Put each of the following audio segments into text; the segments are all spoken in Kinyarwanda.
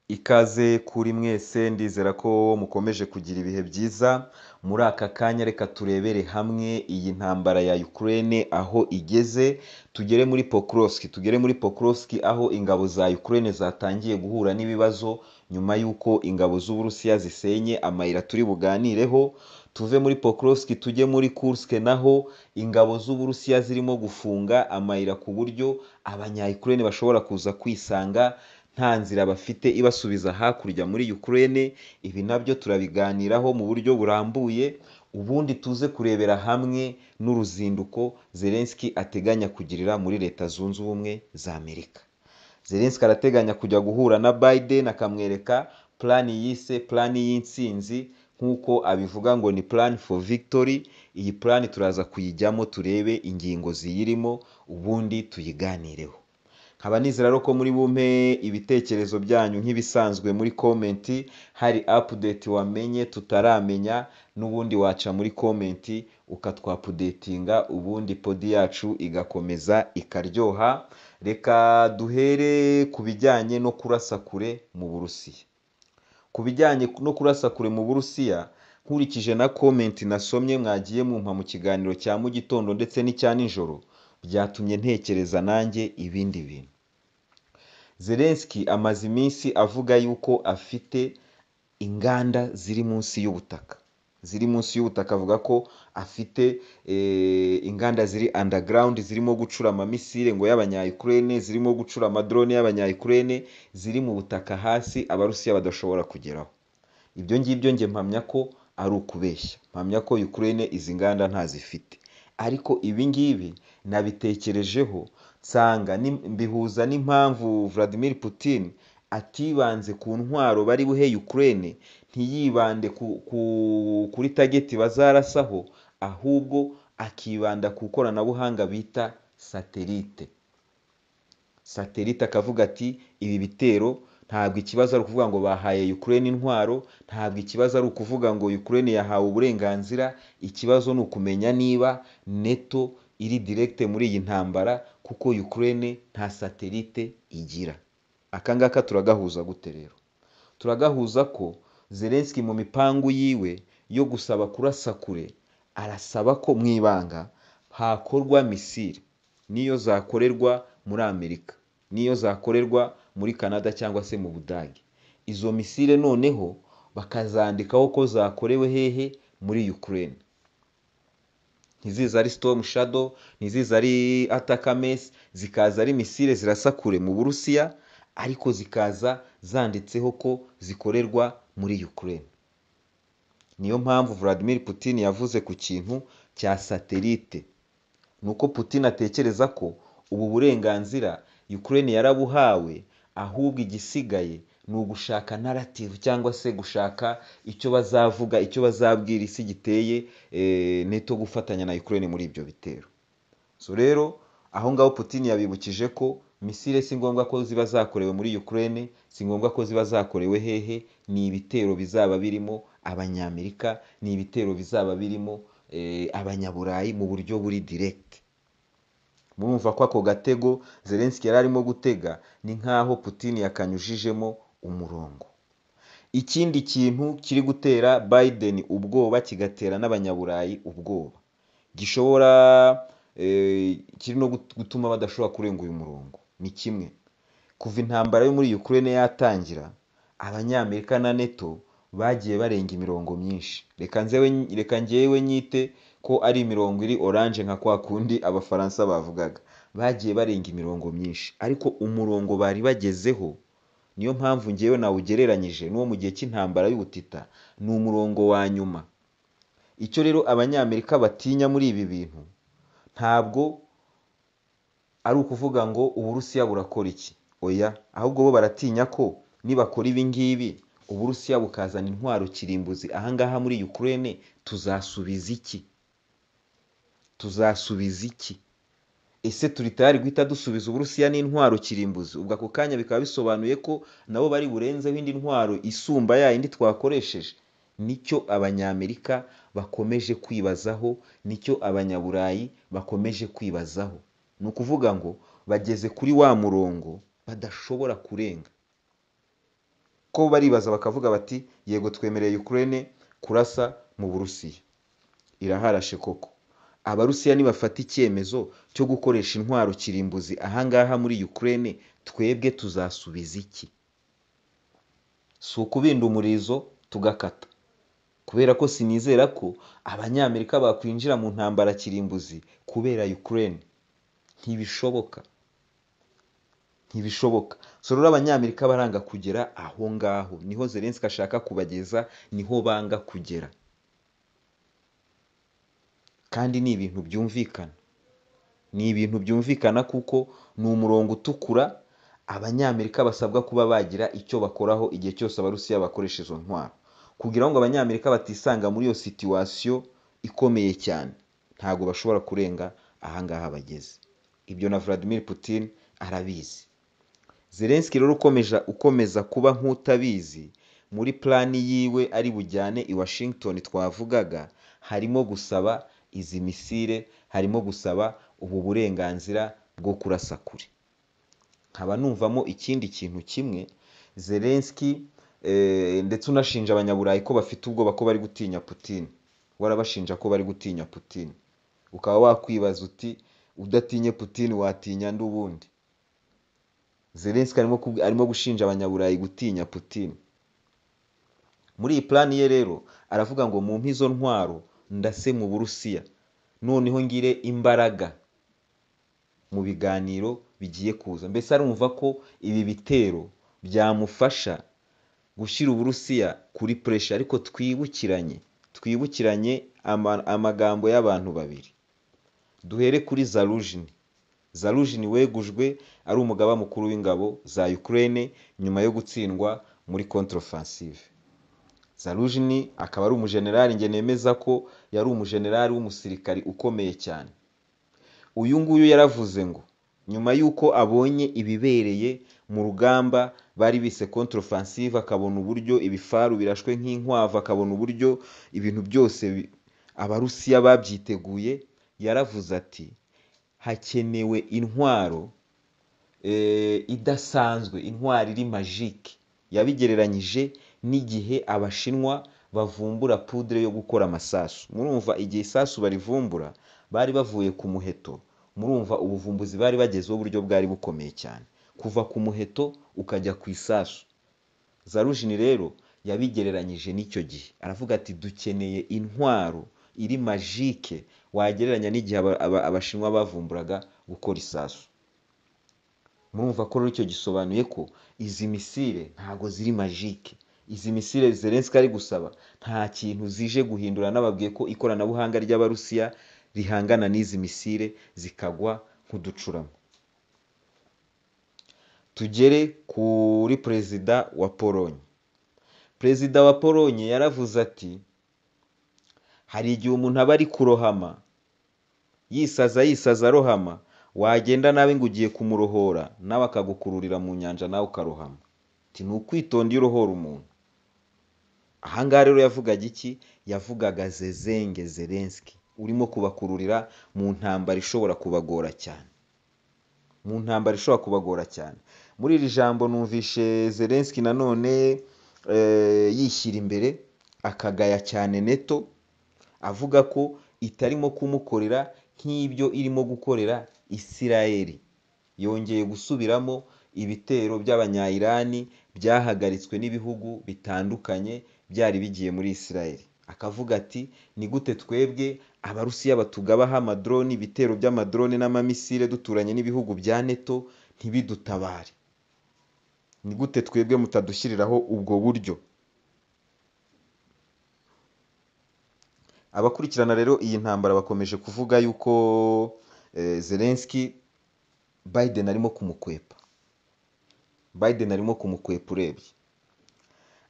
Ikaze kuri mwese ndizera ko mukomeje kugira ibihe byiza, muri aka kanya reka turebere hamwe iyi ntambara ya Ukraine aho igeze, tugere muri Pokrovsk, tugere muri Pokrovsk aho ingabo za Ukraine zatangiye guhura n'ibibazo nyuma y'uko ingabo z'Uburusiya zisenye amayira turi buganireho, tuve muri Pokrovsk tujye muri Kursk naho ingabo z'Uburusiya zirimo gufunga amayira ku buryo abanya Ukraine bashobora kuza kwisanga nta nzira bafite ibasubiza hakurya muri Ukraine, ibi nabyo turabiganiraho mu buryo burambuye, ubundi tuze kurebera hamwe n'uruzinduko Zelensky ateganya kugirira muri Leta Zunze Ubumwe za Amerika. Zelensky arateganya kujya guhura na Biden akamwereka plan yise plan y'intsinzi nk'uko abivuga ngo ni plan for victory, iyi plan turaza kuyijyamo turebe ingingo ziyirimo ubundi tuyiganireho. Nkaba nizera rero ko muri bumpe ibitekerezo byanyu nk'ibisanzwe muri komenti, hari update wamenye tutaramenya n'ubundi waca muri komenti ukatwapudetinga ubundi podi yacu igakomeza ikaryoha, reka duhere ku bijyanye no kurasa kure mu Burusiya. Ku bijyanye no kurasa kure mu Burusiya, nkurikije na komenti nasomye mwagiye mumpa mu kiganiro cya mu gitondo ndetse n'icya nijoro, byatumye ntekereza nanjye ibindi bintu. Zelensky amaze iminsi avuga yuko afite inganda ziri munsi y'ubutaka, ziri munsi y'ubutaka avuga ko afite eh, inganda ziri underground zirimo gucura amamisire ngo y'abanya-Ukraine, zirimo gucura amadrone y'abanya-Ukraine, ziri mu butaka hasi abarusiya badashobora kugeraho. Ibyo ngibyo njye mpamya ko ari ukubeshya, mpamya ko Ukraine izi nganda ntazifite ariko ibi ngibi nabitekerejeho nsanga mbihuza n'impamvu Vladimir Putin atibanze ku ntwaro bari buhe Ukraine ntiyibande kuri tageti bazarasaho ahubwo akibanda ku ikoranabuhanga bita satelite. Satelite akavuga ati ibi bitero ntabwo ikibazo ari ukuvuga ngo bahaye Ukraine intwaro, ntabwo ikibazo ari ukuvuga ngo Ukraine yahawe uburenganzira, ikibazo ni ukumenya niba NETO iri direkite muri iyi ntambara kuko Ukraine nta satelite igira. Aka ngaka turagahuza gute rero? Turagahuza ko Zelensky mu mipangu yiwe yo gusaba kurasa kure, arasaba ko mu ibanga hakorwa misile, niyo zakorerwa muri Amerika, niyo zakorerwa muri Canada cyangwa se mu Budage. Izo misile noneho bakazandikaho ko zakorewe hehe muri Ukraine. Ntiziza ari Storm Shadow, ntiziza ari Atacams, zikaza ari misile zirasa kure mu Burusiya, ariko zikaza zanditseho ko zikorerwa muri Ukraine. Niyo mpamvu Vladimir Putin yavuze ku kintu cya satelite. Nuko Putin atekereza ko ubu burenganzira Ukraine yarabuhawe ahubwo igisigaye ni ugushaka narrative cyangwa se gushaka icyo bazavuga icyo bazabwira isi giteye neto gufatanya na Ukraine muri ibyo bitero so rero aho ngaho Putin yabibukije ko misile si ngombwa ko ziba zakorewe muri Ukraine si ngombwa ko ziba zakorewe hehe ni ibitero bizaba birimo abanyamerika ni ibitero bizaba birimo abanyaburayi mu buryo buri direct murumva ko ako gatego Zelensky yari arimo gutega ni nk'aho Putin yakanyujijemo umurongo ikindi kintu kiri gutera Biden ubwoba kigatera n'abanyaburayi ubwoba gishobora kiri no gutuma badashobora kurenga uyu murongo ni kimwe kuva intambara yo muri Ukraine yatangira abanyamerika na NATO bagiye barenga imirongo myinshi reka ngewe nyite ko ari imirongo iri oranje nka kwa kundi abafaransa bavugaga bagiye barenga imirongo myinshi ariko umurongo bari bagezeho niyo mpamvu ngewe nawugereranyije n'uwo mu gihe cy'intambara y'ubutita ni umurongo wa nyuma icyo rero abanyamerika batinya muri ibi bintu ntabwo ari ukuvuga ngo uburusiya burakora iki oya ahubwo bo baratinya ko nibakora ibi ngibi uburusiya bukazana intwaro kirimbuzi ahangaha muri Ukraine tuzasubiza iki tuzasubiza iki ese turi tayari guhita dusubiza uburusiya n'intwaro kirimbuzi ubwo ako kanya bikaba bisobanuye ko nabo bari burenzeho indi ntwaro isumba ya yindi twakoresheje nicyo abanyamerika bakomeje kwibazaho nicyo abanyaburayi bakomeje kwibazaho ni ukuvuga ngo bageze kuri wa murongo badashobora kurenga ko baribaza bakavuga bati yego twemereye Ukraine kurasa mu Burusiya iraharashe koko abarusiya nibafata icyemezo cyo gukoresha intwaro kirimbuzi ahangaha muri Ukraine twebwe tuzasubiza iki si ukubinda umurizo tugakata kubera ko sinizera ko abanyamerika bakwinjira mu ntambara kirimbuzi kubera Ukraine ntibishoboka ntibishoboka so rero abanyamerika baranga kugera aho ngaho niho zelenski ashaka kubageza niho banga kugera kandi ni ibintu byumvikana ni ibintu byumvikana kuko ni umurongo utukura abanyamerika basabwa kuba bagira icyo bakoraho igihe cyose abarusiya bakoresha izo ntwaro kugira ngo abanyamerika batisanga muri iyo situwasiyo ikomeye cyane ntabwo bashobora kurenga ahangaha bageze ibyo na Vladimir Putin arabizi Zelensky rero ukomeje ukomeza kuba nk'utabizi muri plani yiwe ari bujyane i Washington twavugaga harimo gusaba izi misile harimo gusaba ubu burenganzira bwo kurasa kure nkaba numvamo ikindi kintu kimwe Zelensky ndetse unashinja abanyaburayi ko bafite ubwoba ko bari gutinya Putin warabashinja ko bari gutinya Putin ukaba wakwibaza uti udatinye Putin watinya ndi ubundi Zelensky arimo gushinja abanyaburayi gutinya Putin muri iyi plani ye rero aravuga ngo mu mpizo ntwaro ndase mu burusiya noneho ngire imbaraga mu biganiro bigiye kuza mbese arumva ko ibi bitero byamufasha gushyira uburusiya kuri puresha ariko twibukiranye twibukiranye amagambo y'abantu babiri duhere kuri zarujini zarujini wegujwe ari umugaba mukuru w'ingabo za Ukraine nyuma yo gutsindwa muri contre-offensive zarujini akaba ari umujenerali njye nemeza ko yari umujenerali w'umusirikari ukomeye cyane uyu nguyu yaravuze ngo nyuma y'uko abonye ibibereye mu rugamba bari bise contre-offensive akabona uburyo ibifaru birashwe nk'inkwavu akabona uburyo ibintu byose abarusiya babyiteguye yaravuze ati hakenewe intwaro idasanzwe intwaro iri majike yabigereranyije n'igihe abashinwa bavumbura pudire yo gukora amasasu murumva igihe isasu barivumbura bari bavuye ku muheto murumva ubuvumbuzi bari bagezeho uburyo bwari bukomeye cyane kuva ku muheto ukajya ku isasu zarujini rero yabigereranyije n'icyo gihe aravuga ati dukeneye intwaro iri majike wagereranya n'igihe abashinwa bavumburaga gukora isasu murumva ko rero icyo gisobanuye ko izi misile ntago ziri majike izi misile Zelensky ari gusaba nta kintu zije guhindura n'ababwiye ko ikoranabuhanga ry'abarusiya rihangana n'izi misile zikagwa nk'uducuramo tugere kuri perezida wa polonye perezida wa polonye yaravuze ati hari igihe umuntu aba ari kurohama yisaza yisaza arohama wagenda nawe ngo ugiye kumurohora nawe akagukururira mu nyanja nawe ukarohama ni ukwitonda iyo urohora umuntu ahangaha rero yavugaga iki yavugaga zezenge Zelensky urimo kubakururira mu ntambara ishobora kubagora cyane mu ntambara ishobora kubagora cyane muri iri jambo numvishe Zelensky nanone yishyira imbere akagaya cyane neto avuga ko itarimo kumukorera nk'ibyo irimo gukorera Isirayeli yongeye gusubiramo ibitero by'abanyayirani byahagaritswe n'ibihugu bitandukanye byari bigiye muri Isirayeli akavuga ati ni gute twebwe abarusiya batugabaho amadroni ibitero by'amadrone n'amamisire duturanye n'ibihugu bya neto ntibidutabare ni gute twebwe mutadushyiriraho ubwo buryo abakurikirana rero iyi ntambara bakomeje kuvuga yuko Zelensky Biden arimo kumukwepa Biden arimo kumukwepa urebye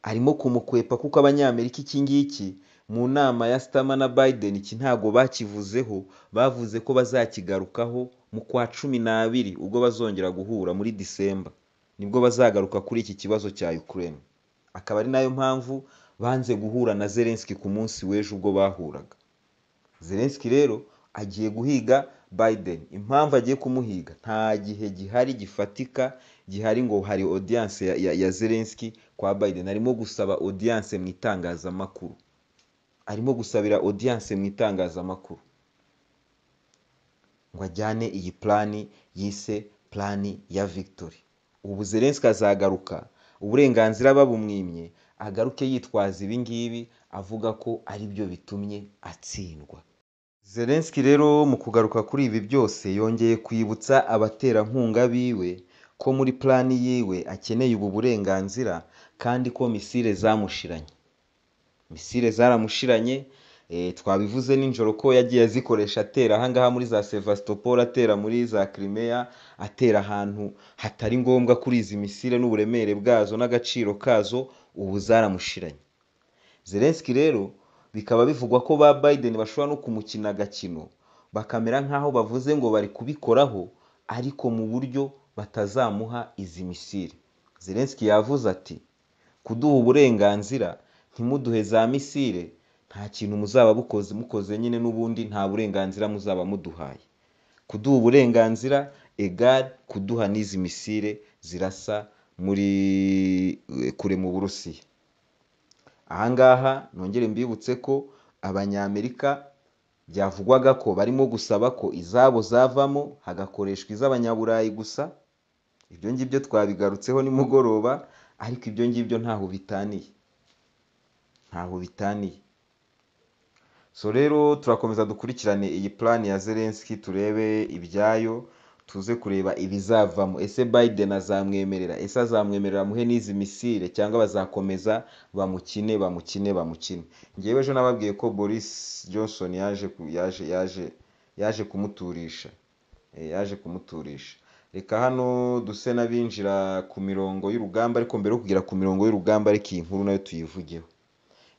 arimo kumukwepa kuko abanyamerika iki ngiki mu nama ya sitama na Biden iki ntabwo bakivuzeho bavuze ko bazakigarukaho mu kwa cumi n'abiri ubwo bazongera guhura muri Disemba nibwo bazagaruka kuri iki kibazo cya Ukraine akaba ari nayo mpamvu banze guhura na Zelensky ku munsi w'ejo ubwo bahuraga Zelensky rero agiye guhiga Biden impamvu agiye kumuhiga nta gihe gihari gifatika gihari ngo hari audience ya, ya, ya Zelensky kwa Biden arimo gusaba audience mu itangazamakuru arimo gusabira audience mu itangazamakuru ngo ajyane iyi plani yise plani ya victory ubu Zelensky azagaruka uburenganzira babumwimye agaruke yitwaza ibi ngibi avuga ko ari byo bitumye atsindwa Zelensky rero mu kugaruka kuri ibi byose yongeye kwibutsa abaterankunga biwe ko muri plani yiwe akeneye ubu burenganzira kandi ko misile zamushiranye misile zaramushiranye eh, twabivuze nijoro ko yagiye azikoresha atera ahangaha muri za Sevastopol atera muri za Crimea atera ahantu hatari ngombwa kuri izi misile n'uburemere bwazo n'agaciro kazo ubu zaramushiranye Zelensky rero bikaba bivugwa ko ba Biden bashobora no kumukina agakino bakamera nk'aho bavuze ngo bari kubikoraho ariko mu buryo batazamuha izi misile Zelensky yavuze ati kuduha uburenganzira ntimuduhe za misile nta kintu muzaba bukoze mukoze nyine n'ubundi nta burenganzira muzaba muduhaye kuduha uburenganzira egal kuduha n'izi misile zirasa muri kure mu Burusiya ahangaha nongere mbibutse ko abanyamerika byavugwaga ko barimo gusaba ko izabo zavamo hagakoreshwa iz'abanyaburayi gusa ibyo ngibyo twabigarutseho nimugoroba ariko ibyo ngibyo ntaho bitaniye ntaho bitaniye so rero turakomeza dukurikirane iyi plani ya Zelensky turebe ibyayo tuze kureba ibizavamo ese Biden azamwemerera ese azamwemerera amuhe n'izi misile cyangwa bazakomeza bamukine bamukine bamukine ngewe ejo nababwiye ko Boris Johnson yaje ku- yaje yaje yaje kumuturisha Eh, yaje kumuturisha reka hano duse n'abinjira ku mirongo y'urugamba ariko mbere yo kugera ku mirongo y'urugamba ariko iyi nkuru nayo tuyivugeho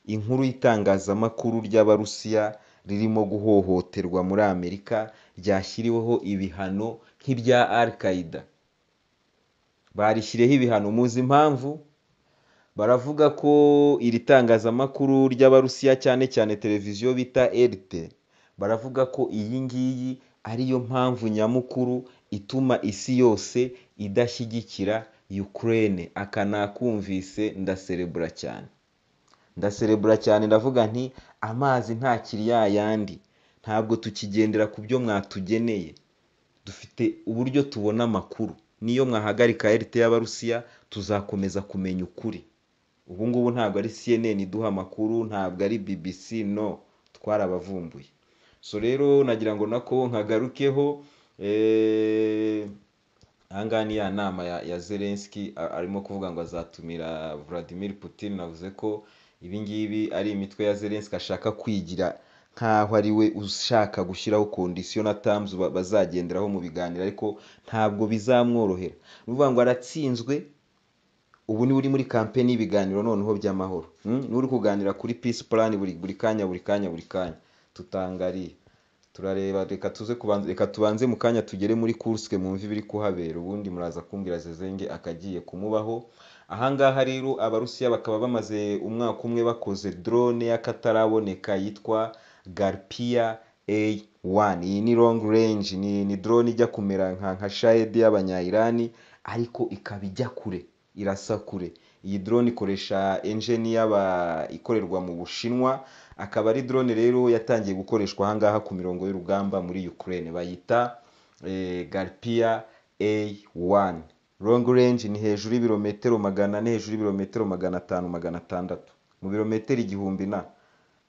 inkuru y'itangazamakuru ry'abarusiya ririmo guhohoterwa muri amerika ryashyiriweho ibihano nk'ibya al-qaida barishyiriyeho ibihano muzi impamvu baravuga ko iri tangazamakuru ry'abarusiya cyane cyane televiziyo bita rt baravuga ko iyi ngiyi ariyo mpamvu nyamukuru ituma isi yose idashyigikira ukraine aka nakumvise ndaserebura cyane ndaserebura cyane ndavuga nti amazi ntakiri ya yandi ntabwo tukigendera ku byo mwatugeneye dufite uburyo tubona amakuru niyo mwahagarika RT y'abarusiya tuzakomeza kumenya ukuri ubu ngubu ntabwo ari CNN iduha amakuru ntabwo ari BBC no twarabavumbuye so rero nagira ngo nako nkagarukeho eh, ahangaha ni ya nama ya, ya Zelensky a- arimo kuvuga ngo azatumira Vladimir Putin navuze ko ibingibi ari imitwe ya Zelensky ashaka kwigira nkaho ari we ushaka gushyiraho condition na terms ba- bazagenderaho mu biganiro ariko ntabwo bizamworohera ni ukuvuga ngo aratsinzwe ubu ni uri muri kampeni y'ibiganiro noneho by'amahoro Hmm? ni uri kuganira kuri peace plan buri buri kanya buri kanya buri kanya tutangariye turareba reka tuze kubanza reka tubanze mu kanya tugere muri kurske mwumve ibiri kuhabera ubundi muraza kumbwira zezenge akagiye kumubaho ahangaha rero abarusiya bakaba bamaze umwaka umwe bakoze drone y'akataraboneka yitwa garpia a1 iyi ni long range ni, ni drone ijya kumera nka nka shahedi y'abanya-irani ariko ikaba ijya kure irasa kure iyi drone ikoresha engine y'aba ikorerwa mu bushinwa akaba ari drone rero yatangiye gukoreshwa ahangaha ku mirongo y'urugamba muri Ukraine bayita eh, Garpia A1 long range ni hejuru y'ibirometero magana ane hejuru y'ibirometero magana atanu magana atandatu mu birometero igihumbi na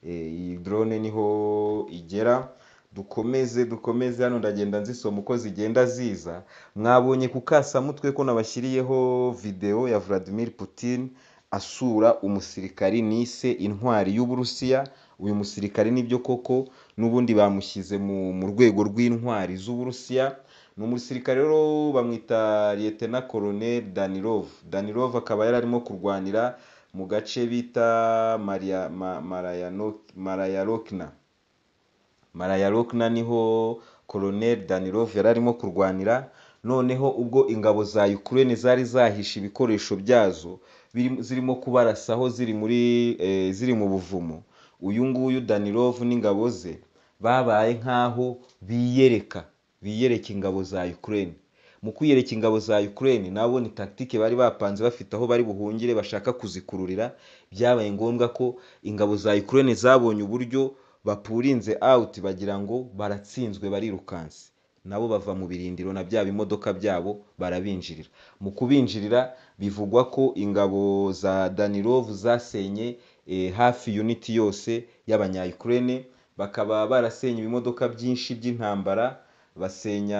Eh, iyi drone niho igera dukomeze dukomeze hano ndagenda nzisoma uko zigenda ziza mwabonye ku kasamutwe ko nabashyiriyeho video ya Vladimir Putin asura umusirikari nise intwari y'uburusiya uyu musirikari nibyo koko n'ubundi bamushyize mu, mu rwego rw'intwari z'uburusiya ni umusirikare rero bamwita lieutenant colonel danilov danilov akaba yari arimo kurwanira mu gace bita maria ma, marayano- marayarokna marayarokna niho colonel danilov yari arimo kurwanira noneho ubwo ingabo za ukraine zari zahishe ibikoresho byazo biri- zirimo kubarasaho ziri muri eh, ziri mu buvumo uyu nguyu danilov n'ingabo ze babaye nk'aho biyereka biyereka ingabo za ukraine mu kwiyereka ingabo za Ukraine nabo ni tactique bari bapanze bafite aho bari buhungire bashaka kuzikururira byabaye ngombwa ko ingabo za Ukraine zabonye uburyo bapurinze out bagira ngo baratsinzwe barirukanse nabo bava mu birindiro na bya bimodoka byabo barabinjirira mu kubinjirira bivugwa ko ingabo za Danilov zasenye eh, hafi unit yose y'abanya-Ukraine bakaba barasenye ibimodoka byinshi by'intambara basenya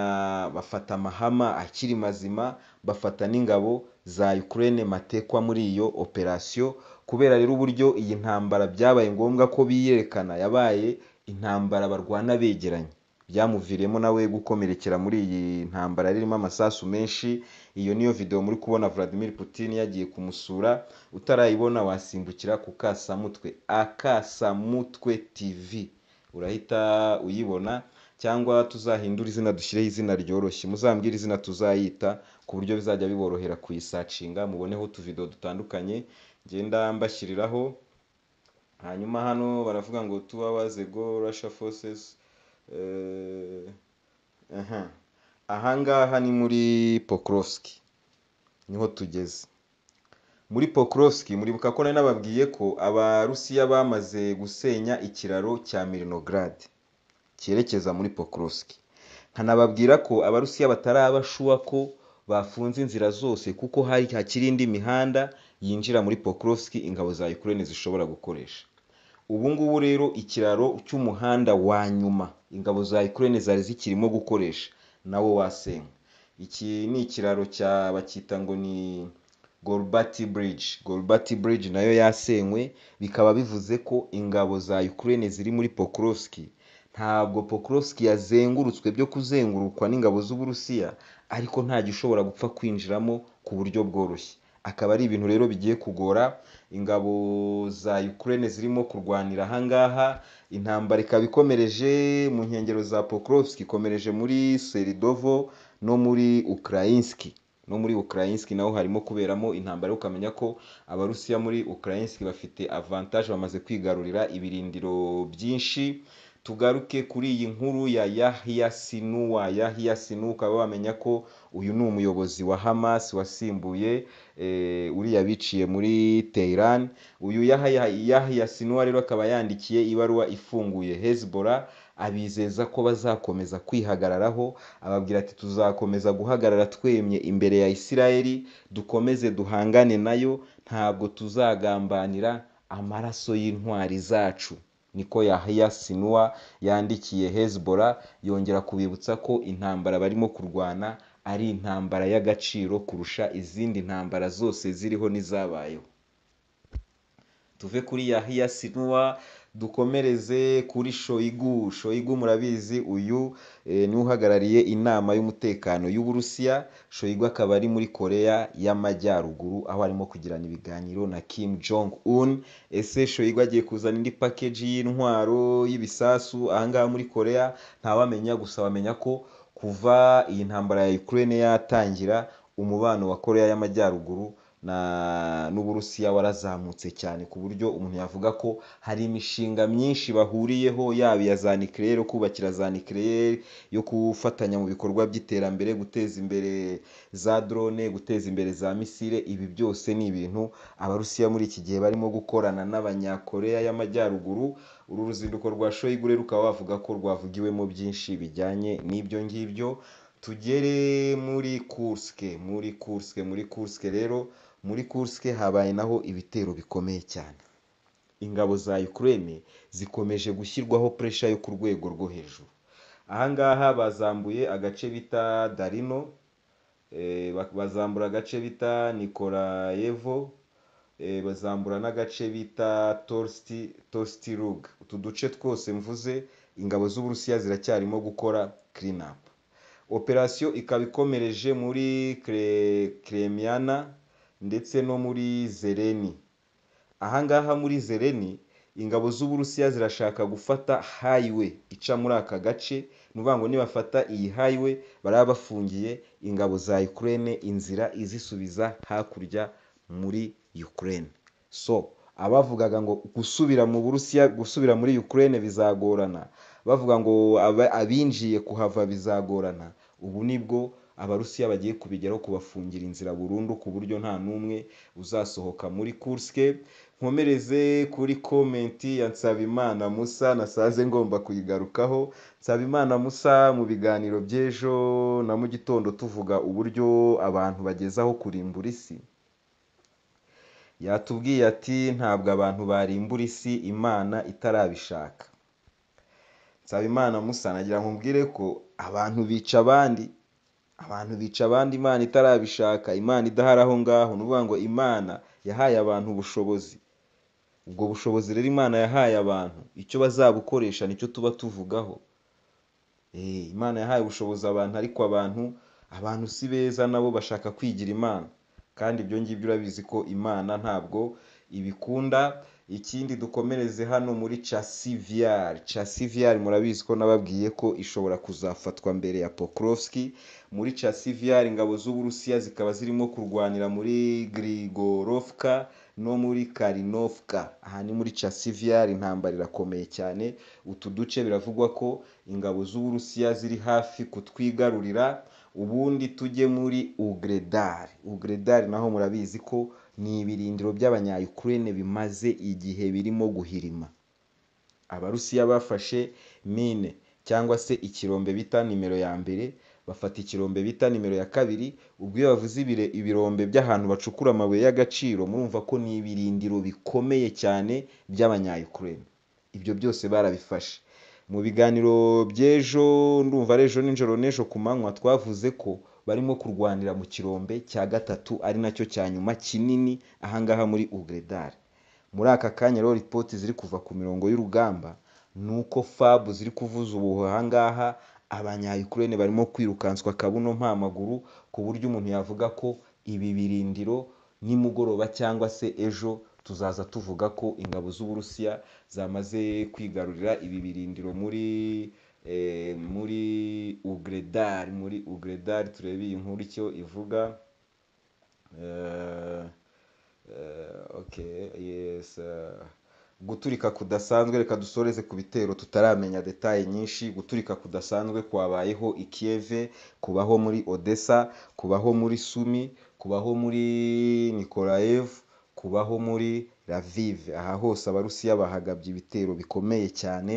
bafata amahama akiri mazima bafata n'ingabo za Ukraine matekwa muri iyo operasiyo kubera rero uburyo iyi ntambara byabaye ngombwa ko biyerekana yabaye intambara barwana begeranye byamuviriyemo nawe gukomerekera muri iyi ntambara yari irimo amasasu menshi iyo niyo video muri kubona Vladimir Putin yagiye kumusura utarayibona wasimbukira ku kasamutwe akasamutwe TV urahita uyibona cyangwa tuzahindure izina dushyireho izina ryoroshye muzambwire izina tuzayita ku buryo bizajya biborohera kuyisacinga muboneho utuvido dutandukanye ngenda mbashyiriraho hanyuma hano baravuga ngo two hours ago Russia forces eh, aha ahangaha ni muri Pokrovsk niho tugeze muri Pokrovsk muribuka ko nari nababwiye ko abarusiya bamaze gusenya ikiraro cya Mirinograd cyerekeza muri Pokrovsk nkanababwira ko abarusiya batarabashuwa ko bafunze inzira zose kuko hari hakiri indi mihanda yinjira muri Pokrovsk ingabo za Ukraine zishobora gukoresha ubu ngubu rero ikiraro cy'umuhanda wa nyuma ingabo za Ukraine zari zikirimo gukoresha nawo wasenywe iki ni ikiraro cya bacyita ngo ni Golbati Bridge Golbati Bridge nayo yasenywe bikaba bivuze ko ingabo za Ukraine ziri muri Pokrovsk ntabwo Pokrovsk yazengurutswe byo kuzengurukwa n'ingabo z'Uburusiya ariko nta gishobora gupfa kwinjiramo ku buryo bworoshye akaba ari ibintu rero bigiye kugora ingabo za Ukraine zirimo kurwanira ahangaha intambara ikaba ikomereje mu nkengero za Pokrovsk ikomereje muri Seridovo no muri Ukrainski no muri Ukrainsk naho harimo kuberamo intambara yo ukamenya ko abarusiya muri Ukrainsk bafite avantage bamaze kwigarurira ibirindiro byinshi tugaruke kuri iyi nkuru ya Yahya Sinuwa Yahya Sinu ukaba wamenya ko uyu ni umuyobozi wa Hamas wasimbuye eh, uriya biciye muri Tehran uyu Yahya Yahya Sinuwa rero akaba yandikiye ibaruwa ifunguye Hezbollah abizeza ko bazakomeza kwihagararaho ababwira ati tuzakomeza guhagarara twemye imbere ya Isirayeli dukomeze duhangane nayo ntabwo tuzagambanira amaraso y'intwari zacu niko Yahya Sinua yandikiye Hezbollah yongera kubibutsa ko intambara barimo kurwana ari intambara y'agaciro kurusha izindi ntambara zose ziriho n'izabayeho tuve kuri Yahya Sinua dukomereze kuri Shoigu Shoigu murabizi uyu eh, ni uhagarariye inama y'umutekano y'Uburusiya Shoigu akaba ari muri Korea y'Amajyaruguru aho arimo kugirana ibiganiro na Kim Jong Un ese Shoigu agiye kuzana indi package y'intwaro y'ibisasu ahangaha muri Korea ntawamenya gusa bamenya ko kuva iyi ntambara ya Ukraine yatangira umubano wa Korea y'Amajyaruguru na n'uburusiya warazamutse cyane ku buryo umuntu yavuga ko hari imishinga myinshi bahuriyeho yaba iya za nucleaire yo kubakira za nucleaire yo gufatanya mu bikorwa by'iterambere guteza imbere za drone guteza imbere za misile ibi byose ni ibintu abarusiya muri iki gihe barimo gukorana n'abanyakoreya y'amajyaruguru uru ruzinduko rwa shoyigu rero ukaba wavuga ko rwavugiwemo byinshi bijyanye n'ibyo ngibyo tugere muri kurske muri kurske muri kurske rero muri kurske habaye naho ibitero bikomeye cyane ingabo za Ukraine zikomeje gushyirwaho pressure yo ku rwego rwo hejuru ahangaha bazambuye agace bita Darino eh, bazambura agace bita Nikolayevo eh, bazambura n'agace bita Torsti Torstirug utu duce twose mvuze ingabo z'Uburusiya ziracyarimo gukora clean up operasiyo ikaba ikomereje muri Kremyana ndetse no muri Zereni ahangaha muri Zereni ingabo z'Uburusiya zirashaka gufata highway ica muri aka gace ni ukuvuga ngo nibafata iyi highway baraba bafungiye ingabo za Ukraine inzira izisubiza hakurya muri Ukraine so abavugaga ngo gusubira mu Burusiya gusubira muri Ukraine bizagorana bavuga ngo abinjiye kuhava bizagorana ubu nibwo abarusiya bagiye kubigeraho kubafungira inzira burundu ku buryo nta n'umwe uzasohoka muri kurske nkomereze kuri komenti ya nsabimana musa nasaze ngomba kuyigarukaho nsabimana musa mu biganiro by'ejo na mu gitondo tuvuga uburyo abantu bagezaho kurimbura isi yatubwiye ati ntabwo abantu barimbura isi imana itarabishaka nsabimana musa nagira ngo mbwire ko abantu bica abandi abantu bica abandi imana itarabishaka imana idahari aho ngaho ni ukuvuga ngo imana yahaye abantu ubushobozi ubwo bushobozi rero imana yahaye abantu icyo bazabukoresha nicyo tuba tuvugaho imana yahaye ubushobozi abantu ariko abantu abantu si beza nabo bashaka kwigira imana kandi ibyo ngibyo urabizi ko imana ntabwo ibikunda ikindi dukomereze hano muri casiviyari casiviyari murabizi ko nababwiye ko ishobora kuzafatwa mbere ya pokorofsiki muri casiviyari ingabo z'uburusiya zikaba zirimo kurwanira muri grigorovka no muri karinovka aha ni muri casiviyari intambara irakomeye cyane utu duce biravugwa ko ingabo z'uburusiya ziri hafi kutwigarurira ubundi tujye muri ugredari ugredari naho murabizi ko ni ibirindiro by'abanyayukurene bimaze igihe birimo guhirima abarusiya bafashe mine cyangwa se ikirombe bita nimero ya mbere bafata ikirombe bita nimero ya kabiri ubwo iyo bavuze ibirombe by'ahantu bacukura amabuye y'agaciro murumva ko ni ibirindiro bikomeye cyane by'abanyayukurene ibyo byose barabifashe mu biganiro by'ejo ndumva ari ejo nijoro n'ejo ku manywa twavuze ko barimo kurwanira mu kirombe cya gatatu ari nacyo cya nyuma kinini ahangaha muri ugredari muri aka kanya rero ripoti ziri kuva ku mirongo y'urugamba ni uko fabu ziri kuvuza ubuhu ahangaha abanyayukurene barimo kwirukanswa akabuno mpamaguru ku buryo umuntu yavuga ko ibi birindiro nimugoroba cyangwa se ejo tuzaza tuvuga ko ingabo z'uburusiya zamaze kwigarurira ibi birindiro muri muri ugredari muri ugredari turebe iyi nkuru icyo ivuga guturika kudasanzwe reka dusoreze ku bitero tutaramenya detaye nyinshi guturika kudasanzwe kwabayeho i Kiev kubaho muri odessa kubaho muri sumi kubaho muri nikolayev kubaho muri ravive aha hose abarusiya bahagabye ibitero bikomeye cyane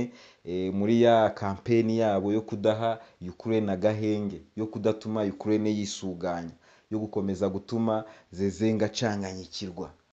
muri ya kampeni yabo yo kudaha Ukraine agahenge yo kudatuma Ukraine yisuganya yo gukomeza gutuma zezenga acanganyikirwa